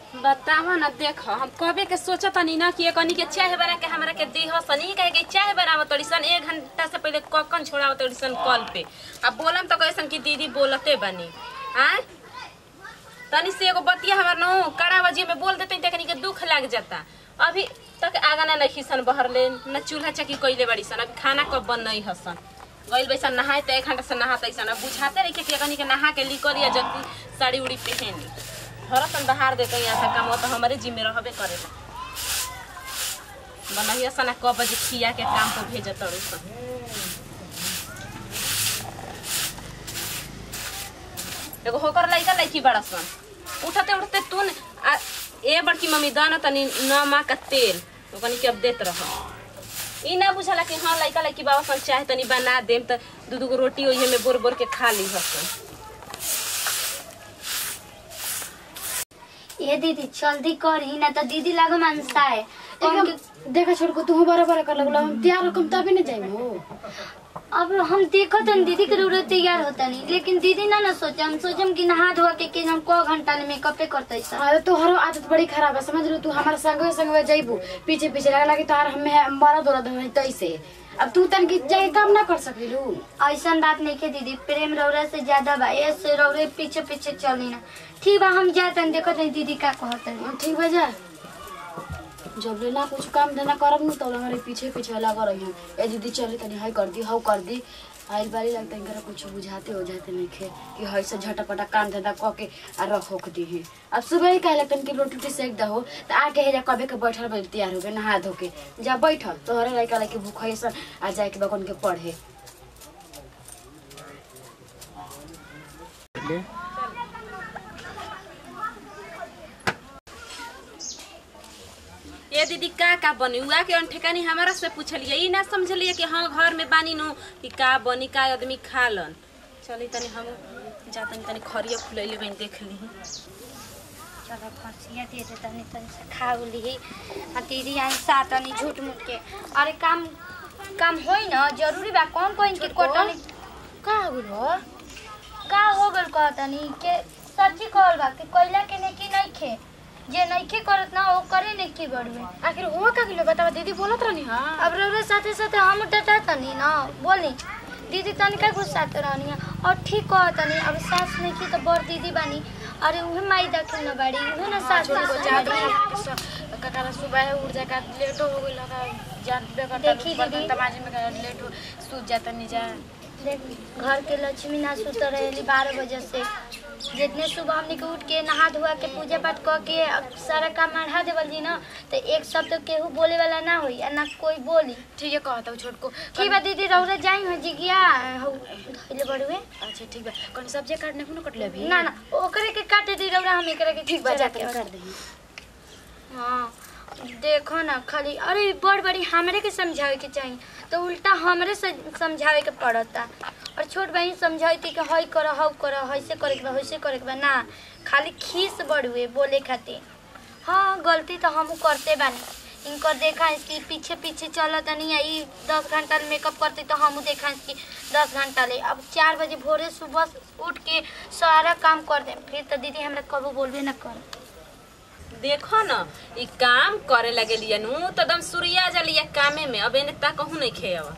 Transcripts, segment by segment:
बतावा ना देख हम कबे के सोचा तनी ना कि एकनी के चाय बना के हमरा के देह सनी कहे के चाय बनाव तड़ी सन एक घंटा से पहले ककन छोड़ाव तड़ी सन कॉल पे अब बोलम तो कैसन कि दीदी बोलते बनी आय तनी से एगो बतिया हमर नो कड़ा बजी में बोल देते तकनी के दुख लग जाता अभी तक आगा ना नहीं सन बहर ले न चूल्हा चकी कइले बड़ी सन अभी खाना कब बन नहीं हसन गइल बैसन नहाए त एक घंटा से नहाते सन अब बुझाते रही कि एकनी के नहा के लिकर या जल्दी साड़ी उड़ी पहन घर सन बहार देते यहाँ से काम तो हमारे जिम्मे रहबे करेला बनहिया सना कब बजे खिया के काम पर भेजत तड़ू सन एगो होकर लइका लइकी बड़ा सन उठते उठते तू न- आ, ए बड़की मम्मी दाना तनी नमा का तेल ओकनी के अब देत रह ई ना बुझला कि हाँ लइका लइकी बाबा सन चाहे तनी बना देम त दू दू गो रोटी ओही में बोर बोर के खा ली हसन ये दीदी जल्दी कर ही ना तो दीदी लागो मनसा है कौन के- देखा छोड़ को तू बड़ा बड़ा कर लगला हम तैयार रकम तभी नहीं जाए हो अब हम देखो तो दीदी के जरूरत तैयार होता नहीं लेकिन दीदी ना ना सोचे हम सोचम कि नहा धोआ के, के हम को घंटा में मेकअप करते सब अरे तोहर आदत बड़ी खराब है समझ लो तू हमारे संग संग जाइबू पीछे पीछे लगा लगी तोहर हम हमारा दौरा दौरा तैसे अब तू तन की जाए काम ना कर सकली लू ऐसा बात नहीं के दीदी प्रेम रौरा से ज्यादा बा ऐसे रौरे पीछे पीछे चली ना ठीक बा हम जाते हैं देखो तनी दीदी का कहते हैं ठीक बा जा जब ले ना कुछ काम धंधा करब नु तो हमारे पीछे पीछे लगा रही हम ए दीदी चली तनी हाई कर दी हाउ कर दी आइल बारी लगता इनकरा कुछ बुझाते हो जाते नहीं खे कि हई से झटपटा काम धंधा क के आ रख होक दी है अब सुबह ही कहले तन कि रोटी उटी सेक दहो तो आके हे जा कबे के बैठल बैठ तैयार हो गए नहा धो के जा बैठल तोहरे लड़का लड़की भूख है सन आ जाए के बकन के पढ़े ए दीदी का का बनी उआ के ठेकानी हमारा से पूछलिए ई ना समझलिए कि हाँ घर में बानी नु कि का बनी का आदमी खा लन चली तनी हम जातनी तनी खरिया फुलैले बनी देख ली चलो खसिया दे दे तनी तनी से खा ली आ दीदी आई सा तनी झूठ मूठ के अरे काम काम होई ना जरूरी बा कौन कोई के कोटनी का हो गइल का हो गल कहतनी के सच्ची कहल बा कि कोयला के ने की नहीं खे जे नहीं खे करत ना वो करे ने की बड़वे आखिर हुआ का किलो बतावा दीदी बोलत रहनी हां अब रौरे साथे साथे हम डटा तनी ना बोली दीदी तनी का गुस्साते रहनी है और ठीक कहतनी अब सास नहीं की तो बड़ दीदी बानी अरे उहे माई दखिल न बाड़ी उहे ना सास छोड़ को दखिल जात बाड़ी। रही ककाला सुबह उठ जाए का लेट हो गइल का जान बे करता देखी बर्तन दीदी। तमाजे में का लेट हो सूत जाता नहीं जा देख घर के लक्ष्मी ना सुत रहेली बारह बजे से जितने सुबह हमने के उठ के नहा धोआ के पूजा पाठ क के अब सारा काम बढ़ा देवल जी ना तो एक शब्द केहू बोले वाला ना होई आ ना कोई बोली ठीक है कहता हूँ छोट को ठीक बा दीदी रौरे जाई हो जी गया हौ धइले बड़ुए अच्छा ठीक बा कौन सब्जी काटने को ना कटले अभी ना ना ओकरे के काटे दी रौरा हम एकरे के ठीक बा चला जाते के कर दही हाँ देखो ना खाली अरे बड़ बड़ी हमरे के समझावे के चाहिए तो उल्टा हमरे से समझावे के पड़ता और छोट बहन समझाती कि हई कर हऊ कर ऐसे करे के बा वैसे करे के बा ना खाली खीस बढ़ुए बोले खातिर हाँ गलती तो हम करते बानी इनकर देखा इसकी पीछे पीछे चला तनी आई दस घंटा मेकअप करते तो हम देखा इसकी दस घंटा ले अब चार बजे भोरे सुबह उठ के सारा काम कर दे फिर तो दीदी हमरा कबो बोलबे ना कर देखो न ई काम करे लगे लिया नु तो एकदम सुरिया जलिया कामे में अब एने ता कहूँ नहीं खेव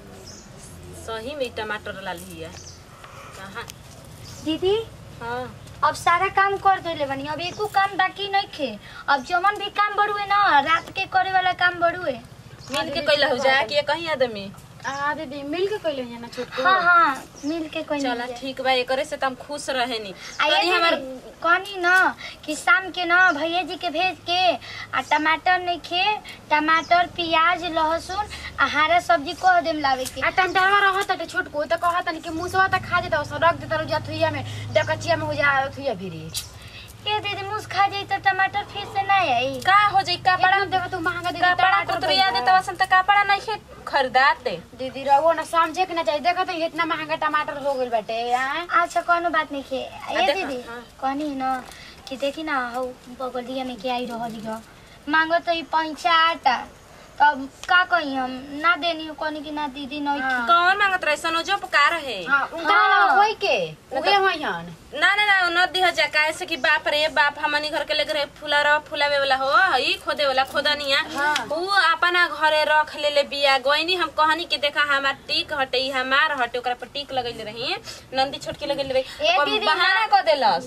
सही में ई टमाटर ला लिया कहाँ दीदी हाँ अब सारा काम कर देले बनी अब एको काम बाकी नहीं खे अब जमन भी काम बढ़ुए ना रात के करे वाला काम बढ़ुए मिल के कैला हो जा कि ये कहीं आदमी आ दीदी मिल के कइले हैं ना छोट को हाँ हाँ मिल के कोई चला ठीक बा एकरे से तो हम खुश रहे नी आइए तनी हमार कहनी ना कि शाम के ना भैया जी के भेज के आ टमाटर नहीं खे टमाटर प्याज लहसुन आ हरा सब्जी कह देम लावे के आ टमटरवा रहत त छोट को त कहत नहीं कि मुसवा त खा देता सो रख देता जा थुइया में डकचिया में हो जा थुइया भिरी के दीदी मुस खा जाई तो टमाटर फिर से ना आई का हो जाई कपड़ा कपड़ा देव तू महंगा दे कपड़ा कुतरिया देता वसन त कपड़ा नहीं खे खरीदाते दीदी रहो ना समझे के ना चाहिए देखो तो इतना महंगा टमाटर हो गइल बाटे हैं अच्छा कोनो बात नहीं खे ये देखो, दीदी हाँ। कहनी है ना कि देखी ना हौ बगलिया में के आई रहल हिय मांगो तो ई पैंचा आटा अब का कही हम ना देनी हो कहनी कि ना दीदी नहीं हाँ। कौन मांगत रहे सन जो पुकार है हाँ उनका नाम कोई के उहे होयन ना ना ना न दिह जा काहे से कि बाप रे बाप हमनी घर के लेके रहे फुला रह फुलावे वाला हो ई खोदे वाला खोदनिया हाँ। ऊ अपना घरे रख ले ले बिया गइनी हम कहनी कि देखा हमार टीक हटे ई हमार हटे ओकरा पर टीक लगैले रही नंदी छोटकी लगैले रही ए ओकर दीदी, बहाना क देलस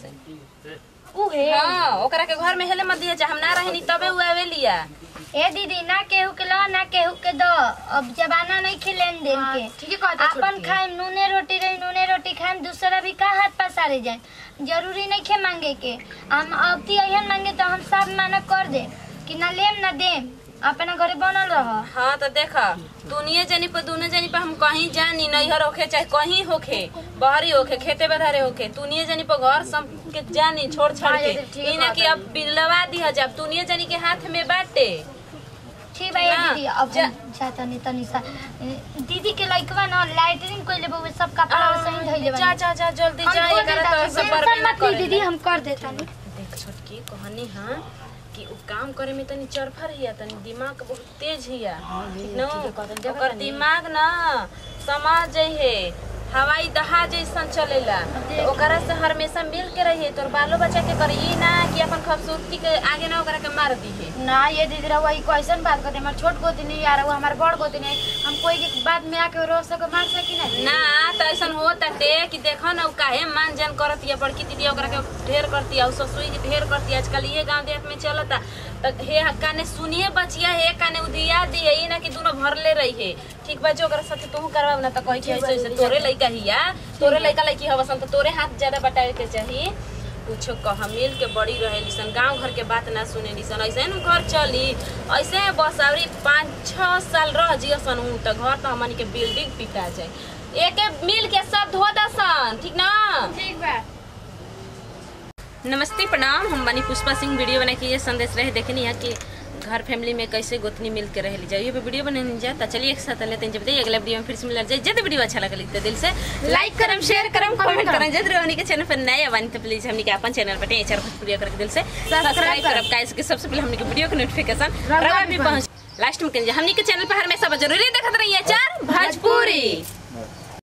उहे हां ओकरा के घर में हेले मत दिया जा हम ना रहनी तबे ऊ आवे लिया ए दीदी ना केहू के लो ना केहू के दो अब जमाना नहीं खे लेन देन हाँ, के ठीक है कहता अपन छोटकी। खाएम नूने रोटी रही नूने रोटी खाएम दूसरा भी का हाथ पसारे जाए जरूरी नहीं खे मांगे के हम अब ती अहन मांगे तो हम सब माना कर दे कि ना लेम ना देम अपना घरे बनल रह हाँ तो देख दुनिया जनी पर दुनिया जनी पर हम कहीं जानी नैहर होखे चाहे कहीं होखे बहरी होखे खेते बधारे होखे दुनिया जनी पर घर सब के जानी छोड़ छाड़ हाँ, के ये तो ठीक ई ना बात कि है। अब बिलवा दिया जब दुनिया जनी के हाथ में बाटे ठीक बा ये ना, दीदी अब जा- हम जाता नहीं तनी सा दीदी के लइकवा ना लाइटरिंग कोइले बहु सब कपड़ा सही धइले जा जा जा जल्दी हम जा कर एकरा देता तो छी। सब टेंशन बर्बाद ना मत ली करे दीदी हम कर देता नहीं देख छोटकी कहनी हाँ कि उ काम करे में तनी चरफर हिया तनी दिमाग बहुत तेज हिया ठीक न ठीक है, कहतन देखा ओकर तनी। दिमाग ना समाज जइहे हवाई जहाज जैसन चलेला तो ओकरा से हमेशा मिल के रहिए तोर बालो बच्चा के करी ई ना कि अपन खूबसूरती के आगे ना ओकरा के मार दिहे ना ये दीदी रहुआ ई कैसन बात करते हमार छोट गोतनी यार वो हमार बड़ गोतनी हम कोई के बात में आके रो सके मार सकी ना ना तो ऐसा हो ताटे कि देखो ना उ काहे मान जान करती है बड़की दीदी ओकरा के ढेर करती है ससुई के ढेर करती है आजकल ये गांव देहात में चलता तो हे काने सुनिए बचिया हे काने उदिया दिए ई ना कि दोनों भरले रही है ठीक बा जो ओकरा साथे तू करवा ना तो कही कि ऐसे ऐसे तोरे लइका हिया तोरे लइका लइकी हवसन तो तोरे हाथ ज्यादा बटावे के चाहिए कुछो कह मिल के बड़ी रहे सन गांव घर के बात ना सुने सन ऐसे न घर चली ऐसे बस अवरी पाँच छः साल रह जियो सन उ तो घर तो हमन के बिल्डिंग पिटा जाए एके मिल के सब धो दसन ठीक ना ठीक बा नमस्ते प्रणाम हम बनी पुष्पा सिंह वीडियो बना के ये संदेश रहे देखनी है कि घर फैमिली में कैसे गोतनी मिल के रह ली जाए ये पे वीडियो बनाने जाए तो चलिए एक साथ लेते हैं जब बताइए अगला वीडियो में फिर से मिल जाए जब वीडियो अच्छा लगा लिखते दिल से लाइक करम शेयर करम कमेंट करम जब हमनी के चैनल पर नया बनी तो प्लीज हमनी के अपन चैनल पर चार वीडियो करके दिल से सब्सक्राइब करब काहे से कि सबसे पहले हमनी के वीडियो के नोटिफिकेशन रवा भी पहुंच लास्ट में कहिए हमनी के चैनल पर हमेशा जरूरी देखत रहिए चार भोजपुरी